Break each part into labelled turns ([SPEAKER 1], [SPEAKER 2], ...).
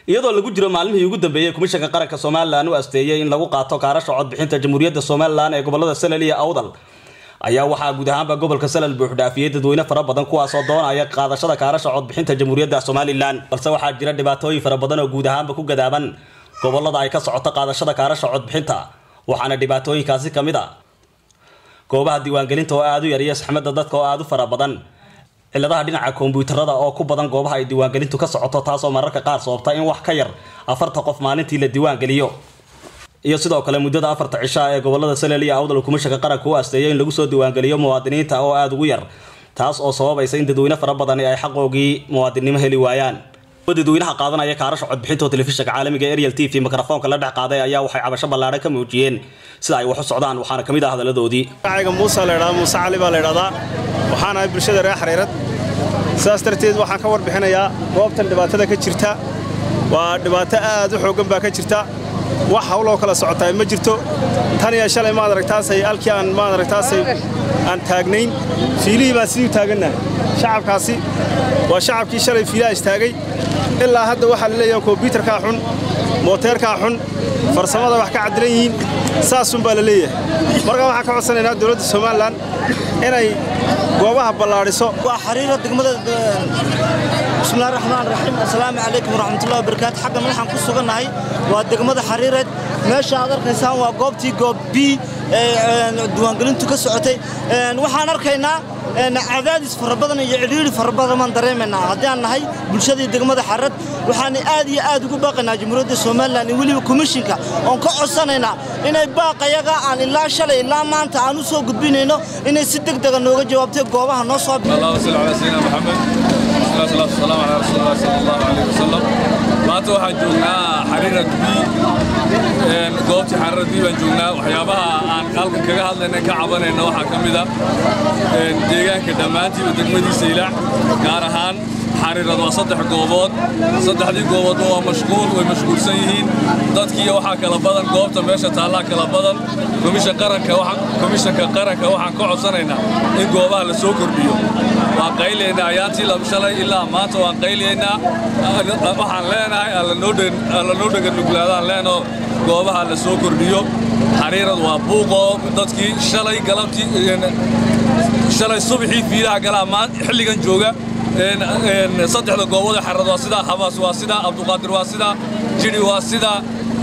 [SPEAKER 1] iyadoo lagu jiro maalmihii ugu dambeeyey komishanka qaranka somalilan u asteeyey in lagu qaato kaarasha codbixinta jamhuuriyadda somalilan ee gobolada salal iyo awdal ayaa waxaa guud ahaanba gobolka salal buuxdhaafiyey dadweyne fara badan kuwaasoo doonaya qaadashada kaarasha codbixinta jamhuuriyadda somalilan balse waxaa jira dhibaatooyin fara badan oo guud ahaanba ku gadaaban gobolada ay ka socoto qaadashada kaarasha codbixinta waxaana dhibaatooyinkaasi ka mid a goobaha diiwaangelinta oo aada u yar iyo saxmada dadka oo aada u fara badan ciladaha dhinaca kombiyuutarada oo ku badan goobaha ay diiwaangelintu ka socoto taasoo mararka qaar sababta in wax ka yar afarta qof maalintii la diiwaangeliyo iyo sidoo kale muddada afarta cishaa ee gobolada salel iyo awdal kumishanka qaranka u asteeyo in lagu soo diiwaangeliyo muwaadiniinta oo aada ugu yar taas oo sababaysa in dadweyne fara badani ay xaqoogii muwaadinnimo heli waayaan dadweynaha qaadanaya kaarasha codbixinta oo telefishinka caalamiga ariel t v mikrofoonka la dhex qaaday ayaa waxay cabasho ballaadhan ka muujiyeen sida ay wax u socdaan waxaana ka mid ah hadaladoodii
[SPEAKER 2] magacayga muuse laydhahdaa muuse cali baa laydhahdaa waxaan ahay bulshada reer xariirad sidaas darteed waxaan ka warbixinayaa goobtan dhibaatada ka jirta waa dhibaato aad u xooggan baa ka jirta wax hawloo kala socotaa ma jirto tan iyo shalay maad aragtaasay halkii aan maad aragtaasay aan taagnayn fiilihii baan sidii u taagannahay shacabkaasi waa shacabkii shalay fiilaha istaagay ilaa hadda waxaa la leeyahay kombyuutarkaa xun mooteerkaa xun farsamada wax ka caddilan yihiin saasun baa la leeyahay markaa waxaan ka codsanaynaa dowladda somalilan inay goobaha ballaadhiso
[SPEAKER 3] waa xariira degmada bismillahi raxmaan raxiim assalaamu calaykum waraxmatullahi wabarakaatu xaggan waxaan ku sugannahay waa degmada xariireed meesha aad arkaysaan waa goobtii goob b ee diiwaangelintu ka socotay waxaan arkaynaa cadaadis fara badan iyo cidhiidhi fara badan baan dareemaynaa haddii aan nahay bulshadii degmada xarad waxaan aad iyo aad ugu baaqaynaa jamhuuriyadda somalilan iyo weliba komishinka oon ka codsanaynaa inay baaqayaga aan ilaa shalay ilaa maanta aan u soo gudbinayno inay si deg dega nooga jawaabtay goobaha noo soo
[SPEAKER 4] اللهم صل على سيدنا محمد والصلاة والسلام على رسول الله صلى الله عليه وسلم maanta waxaan joognaa xariira dubi goobtii xariira dubi baan joognaa waxyaabaha aan halkan kaga hadlayna ka cabanayna waxaa ka mid ah deegaanka dhammaantiiba degmadiisa ilaac gaar ahaan xariirad waa saddex goobood saddexdii gooboodba waa mashquul way mashquulsan yihiin dadkiiyo waxaa kala badan goobta meesha taallaa kala badan komishanka qaranka waxaan ka codsanaynaa in goobaha la soo kordhiyo waan qaylaynaa ayaantii shalay ilaa maanta waan qaylaynaa waxaan leenahay alla noo dheganuglaadaan leenoo goobaha la soo kordhiyo xariirad waa buuqoo dadkii shalay galabtii shalay subaxii fiilaha galaa xilligan jooga saddexda goobood xarad waa sidaa habaas waa sidaa abduqaadir waa sidaa jidhi waa sidaa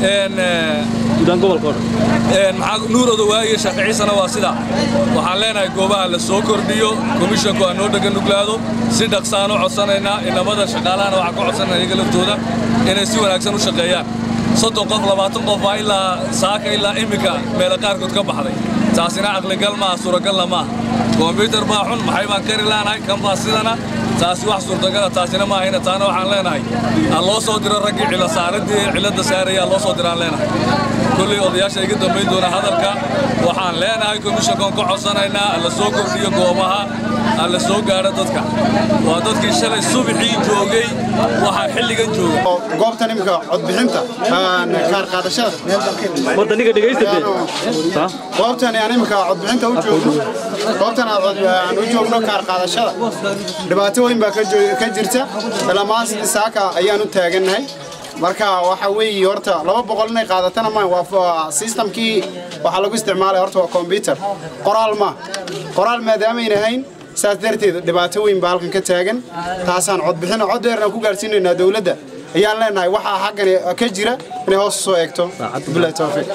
[SPEAKER 4] nuurooda waaye shaaficiisana waa sidaa waxaan leenahay goobaha la soo kordhiyo komishanku aan noo dheganuglaado si dhaqsaan u codsanaynaa inamada shaqaalahana waxaan ka codsanaya iyaga laftooda inay si wanaagsan u shaqeeyaan soddon qof labaatan qof baa ilaa saaka ilaa iminka meela qaarkood ka baxday taasina caqligal maaha suuragalna maaha kombyutar baa xun maxay baan kari laanahay kan baa sidana taasi wax suurtagala taasina maahayna taana waxaan leenahay ha loo soo diro raggii cilasaaradii cilladda saaraya ha loo soo diraan leenahay kolley odayaasha iga dambayn doona hadalka waxaan leenahay komishankan ka codsanaynaa la soo kordhiyo goobaha ha la soo gaadho dadka waa dadkii shalay subaxii joogay waxaa xilligan jooga
[SPEAKER 5] goobtan imika codbixinta kaar qaadashada
[SPEAKER 1] wadaniga dhegaysta
[SPEAKER 5] goobtan aan imika codbixinta u joogno goobtan aan u joogno kaar qaadashada dhibaato weyn baa ka jirta dhammaan saaka ayaan u taagannahay marka waxa weeye horta laba boqol inay qaadatana ma waa systemkii waxaa lagu isticmaalay horta waa combyuter qoraal ma qoraal maadaamayna hayn saas darteed dhibaato weyn baa halkan ka taagan taasaan codbixina cod dheerna ku gaarsiinaynaa dowladda ayaan leenahay waxaa xaggani ka jira inay hoos soo eegto bilahi tawfiiq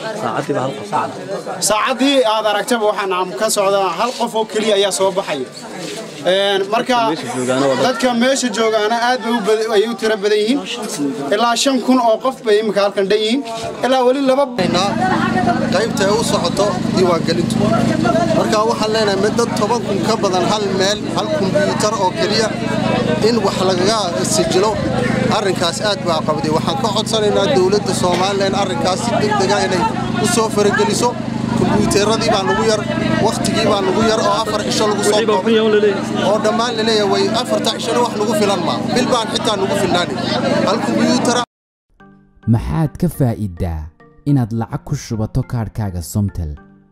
[SPEAKER 5] saacaddii aad aragtaba waxaan ka socdaa hal qof oo keliya ayaa soo baxaya marka dadka meesha joogaana aad bay u tiro badan yihiin ilaa shan kun oo qof bay imika halkan dhan yihiin ilaa weli laba
[SPEAKER 6] qaybta ay u socoto diiwaangelintu marka waxaan leenahay mid dad toban kun ka badan hal meel hal kumbiyuutar oo keliya in wax lagaga sijilo arrinkaas aad baa qabday waxaan ka codsanaynaa dowladda soomaalilan arrinkaas si degdega inay u soo farageliso kumbiyuuteeradii baa nagu yar wakhtigii baa nagu yar oo afar cisho lagu soo oo dhammaan laleeyahay way afarta cishona wax nagu filan maa bil baan xitaa nagu filnaani hal kumbiyuutara
[SPEAKER 7] maxaad ka faa'iiddaa inaad lacag ku shubato kaadhkaaga somtel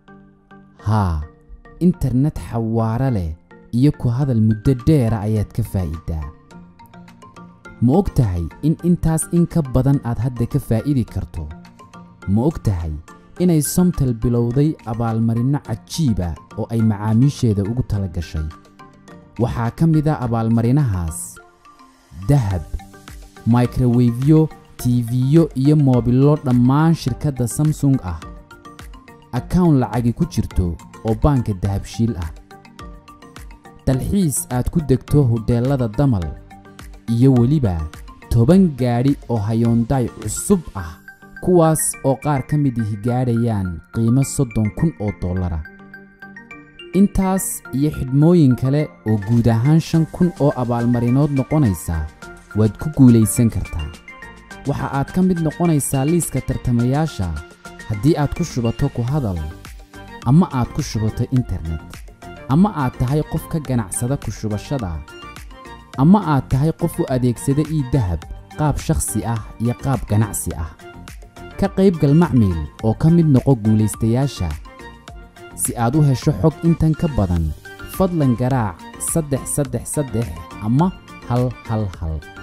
[SPEAKER 7] haa internet xawaare leh iyo ku hadal muddo dheera ayaad ka faa'iiddaa ma og tahay in intaas in ka badan aad hadda ka faa'idi karto ma og tahay inay somtel bilowday abaalmarinno cajiiba oo ay macaamiisheeda ugu tala gashay waxaa ka mid a abaalmarinahaas dahab microwefyo tiifiyo iyo moobillo dhammaan shirkadda samsung ah akawn lacagi ku jirto oo baanka dahabshiil ah dalxiis aad ku degto hudheellada damal iyo weliba toban gaadhi oo hayoondaay cusub ah kuwaas oo qaar ka mid ihi gaadhayaan qiimo soddon kun oo dollara intaas iyo xidhmooyin kale oo guud ahaan shan kun oo abaalmarinood noqonaysa waad ku guulaysan kartaa waxa aad ka mid noqonaysaa liiska tartamayaasha haddii aad ku shubato ku hadal ama aad ku shubato internet ama aad tahay qof ka ganacsada ku shubashada ama aad tahay qof u adeegsada ii dahab qaab shakhsi ah iyo qaab ganacsi ah ka qaybgal macmiil oo ka mid noqo guulaystayaasha si aad u hesho xog intan ka badan fadlan garaac saddex saddex saddex ama hal hal hal